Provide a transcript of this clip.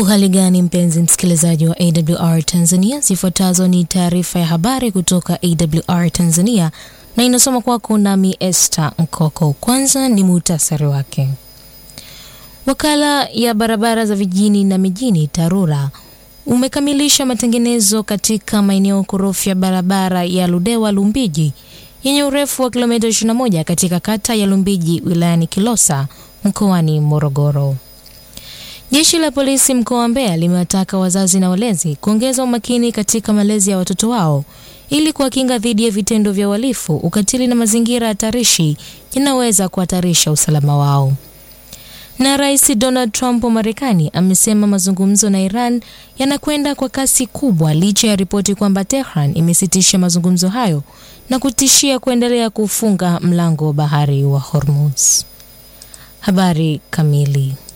Uhali gani mpenzi msikilizaji wa AWR Tanzania, zifuatazo ni taarifa ya habari kutoka AWR Tanzania na inasoma kwako nami Esther Nkoko. Kwanza ni muhtasari wake. Wakala ya barabara za vijijini na mijini TARURA umekamilisha matengenezo katika maeneo korofi ya barabara ya Ludewa Lumbiji yenye urefu wa kilomita 21 katika kata ya Lumbiji wilayani Kilosa mkoani Morogoro. Jeshi la polisi mkoa wa Mbeya limewataka wazazi na walezi kuongeza umakini katika malezi ya watoto wao ili kuwakinga dhidi ya vitendo vya uhalifu, ukatili na mazingira hatarishi yanaweza kuhatarisha usalama wao. Na Rais Donald Trump wa Marekani amesema mazungumzo na Iran yanakwenda kwa kasi kubwa licha ya ripoti kwamba Tehran imesitisha mazungumzo hayo na kutishia kuendelea kufunga mlango wa bahari wa Hormuz. Habari kamili